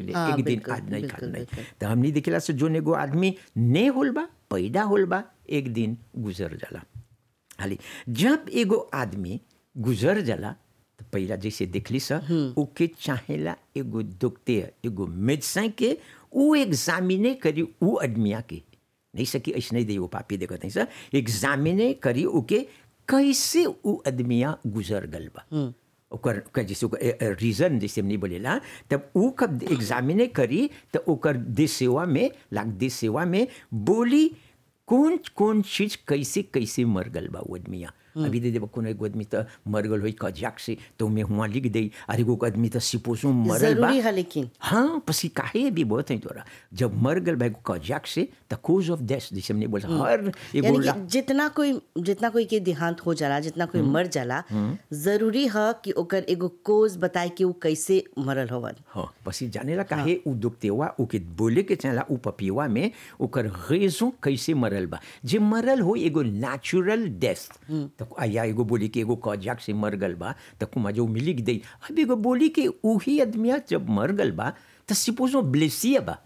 पहले हाँ, एक दिन बिल्कुल, आज नहीं बिल्कुल, खाल नहीं बिल्कुल। तो हमने देखला से जोन एगो आदमी ने होल बा पैदा होल बा एक दिन गुजर जाला हाली जब एगो आदमी गुजर जाला तो पहला जैसे देखली सा ओके चाहेला एगो दुखते एगो मेडिसिन के उ एग्जामिने करी उ आदमिया के नहीं सकी ऐसे नहीं दे वो पापी देखत नहीं सर एग्जामिने करी ओके कैसे उ आदमिया गुजर गल बा ओकर ओकर जैसे ओकर रीजन जैसे हमने बोलेला तब उ कब एग्जामिने करी तो ओकर देश सेवा में लाग देश सेवा में बोली कौन कौन चीज कैसे कैसे मर गल बा वो आदमिया अभी दे देबो कोनो एगो आदमी तो मर गल होई कजाक से तो मैं हुआ लिख दे अरे एगो आदमी तो सिपोसो मरल बा जरूरी है लेकिन हाँ पसी काहे भी बहुत है तोरा जब मर गल बा एगो कजाक से द कोज ऑफ डेथ जैसे हमने बोला हर एगो यानी ला- कि जितना कोई जितना कोई के देहांत हो जाला जितना कोई मर जाला जरूरी है कि ओकर एगो कोज बताए कि वो कैसे मरल होवन हाँ पसी जानेला काहे उ दुखतेवा ओके बोले के चाहेला उ पपिवा में ओकर रेजों कैसे मरल बा जे मरल हो एगो नेचुरल डेथ तो या एगो बोली के एगो कजाक से मर गल बा तो कुमा जो मिली के दई अब एगो बोली के उही आदमिया जब मर गल बा तो सिपोजो ब्लेसिया बा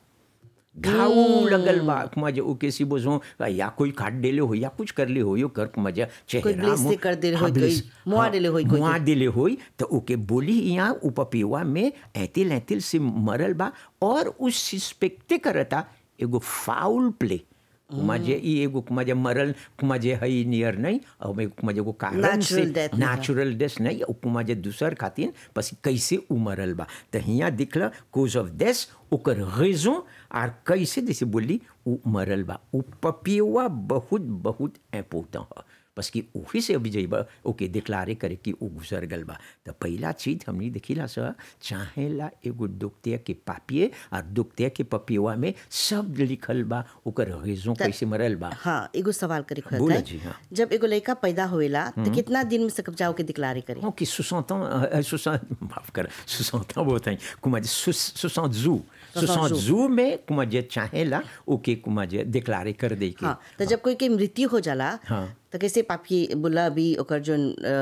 घाव लगल बा कुमा जो ओके सिपोजो या कोई काट देले हो या कुछ कर ले हो यो कर कुमा जा चेहरा ब्लेस से मुंह- कर देले हाँ, होई, कोई ब्लेस- मुआ हाँ, देले होई कोई के। मुआ दिले होई तो ओके बोली यहाँ उपपिवा में ऐतिल ऐतिल से मरल बा और उस सस्पेक्टे करता एगो फाउल प्ले कुमा जे ई एगो कुमा जे मरल कुमा जे हई नियर नहीं और मैं कुमा जे एगो कारण से Natural death नहीं है। नेचुरल डेथ नहीं और कुमा जे दूसर खातिर बस कैसे उ मरल बा तो हियाँ दिखला कोज ऑफ डेथ ओकर रेजों और कैसे जैसे बोली उ मरल बा उ पपिवा बहुत बहुत इम्पोर्टेंट है बस कि वही से अभी जइबा ओके डिक्लारे करे कि उ गुजर गल बा तो पहला चीज हमने देखिला सर चाहेला एगो दुखतिया के पापिए और दुखतिया के पपिवा में सब लिखल बा ओकर रेजों कैसे मरल बा हाँ एगो सवाल करे खुद बोला जी, हाँ। जब एगो लड़का पैदा होएला तो कितना दिन में सकब जाओ के दिक्लारे करे Oh, कि 60 ans, euh, 60, माफ कर 60 ans बहुत हैं कुमा जे 60 जू 60 जू में कुमा जे चाहेला ओके कुमा जे डिक्लारे कर दे के हाँ तो जब कोई के मृत्यु हो जाला हाँ। तो कैसे पापी बोला अभी ओकर जो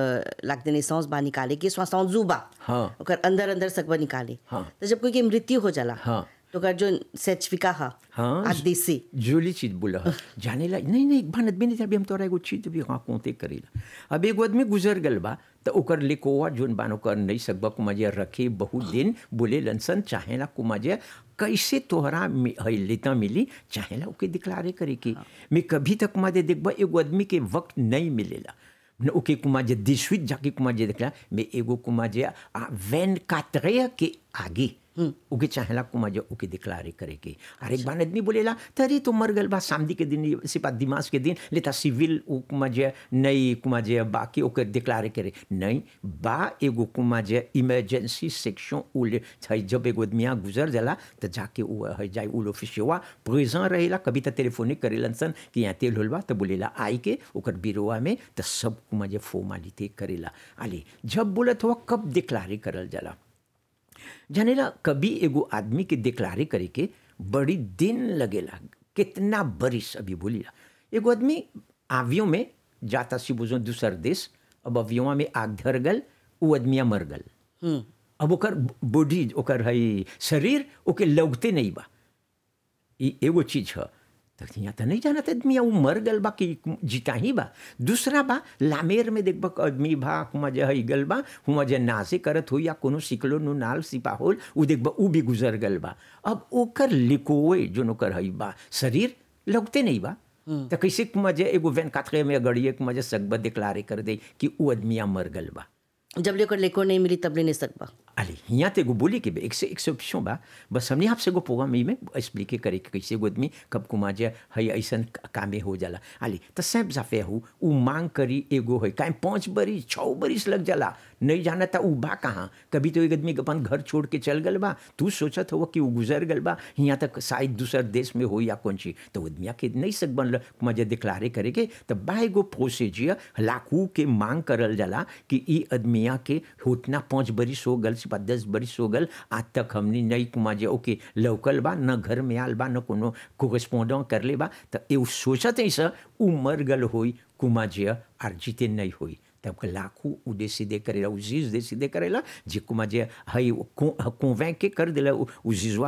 लाग देने सांस बा निकाले के सांस जुबा हाँ। ओकर अंदर अंदर सकबा निकाले हाँ। तो जब कोई के मृत्यु हो जाला हाँ। तो ओकर जो सर्टिफिका हा हाँ। आदेश से जोली चीज बोला जाने ला नहीं नहीं एक बार आदमी नहीं अभी हम तोरा एगो चीज भी हाँ कोते करेला अब एगो आदमी गुजर गल बा तो ओकर लिकोवा जोन बानो कर नहीं सकबा कुमाजे रखे बहुत दिन बोले लनसन चाहेला कुमाजे कैसे तोहरा मि- हई लेता मिली चाहेला ओके डिक्लारे करे के मैं कभी तक कुमाजे देखबा एगो आदमी के वक्त नहीं मिलेला न ओके कुमाजे दिशवित जाके कुमाजे देखला मैं एगो कुमाजे आ वैन कातरे के आगे ओके चाहेला कुमाजे ओके डिक्लारे करे के और एक बार आदमी बोलेला तरी तो मर गल बा सामदी के दिन सिपा दिमाग के दिन लेता सिविल ओ कुमाजे नहीं कुमाजे बाकी ओके डिक्लारे करे नहीं बा एगो कुमाजे इमरजेंसी सेक्शन उले छै जब एगो आदमिया गुजर जाला तो जाके उ है जाए उल ऑफिसवा प्रेजेंट रहेला कभी तो टेलीफोनिक करेलन सन कि यहाँ तेल होलबा तो बोलेला आई के ओकर बिरोवा में तो सब कुमाजे फॉर्मालिटी करेला आले जब बोलत हुआ कब डिक्लारे करल जाला जानेला कभी एगो आदमी के डिक्लारे करे के बड़ी दिन लगेला कितना बरिस अभी बोलीला एगो आदमी आवियों में जाता सी बुझो दूसर देश अब अवियों में आग धर गल उ आदमिया मर गल अब ओकर बॉडी ओकर हई शरीर ओके लगते नहीं बा ई एगो चीज है तो यहाँ तो नहीं जानत आदमी उ मर गल बा कि जीता ही बा दूसरा बा लामेर में देखबा कि आदमी बा हुआ जे हई गल बा हुआ जे नासे करत हो या कोनो सिकलो नु नाल सिपा होल उ देखबा उ भी गुजर गल बा अब ओकर लिकोए जोन ओकर हई बा शरीर लगते नहीं बा तो कैसे कुमा जे एगो वैन कातरे में गड़िए कुमा जे सकबा डिक्लारे कर दे कि उ आदमिया मर गल बा जब ले ओकर लेको नहीं मिली तब ले नहीं सकबा अरे यहाँ तो एगो बोली के बे, एक से एक से ऑप्शन बा बस हमने आपसे एगो प्रोग्राम में एक्सप्लिके करे कि कैसे एगो आदमी कब कुमा जे हई ऐसन कामे हो जाला अली तो सब जाफे हो उ मांग करी एगो है काहे पाँच बरिस छः बरिस लग जाला नहीं जाना था उ बा कहाँ कभी तो एक आदमी अपन घर छोड़ के चल गल बा तू सोचत हो कि उ गुजर गल बा यहाँ तक शायद दूसर देश में हो या कौन चीज तो आदमिया के नहीं सक बनल कुमा जे डिक्लारे करे के तो बा एगो प्रोसीजियर लाखों के मांग करल जाला कि ई आदमिया के होतना पाँच बरिस हो गल सिपा दस बरिस हो गल आज तक हमने नहीं कुमा जे ओके लौकल बा न घर में आल बा न कोनो कोरेस्पोंडेंट कर ले बा तो एउ सोचत है सर उ मर गल होई कुमा जे आर जीते नहीं होई तब के लाखों उ décider करेला उ चीज décider करेला जे कुमा जे हई कॉन्वेंक के कर देला उ चीजवा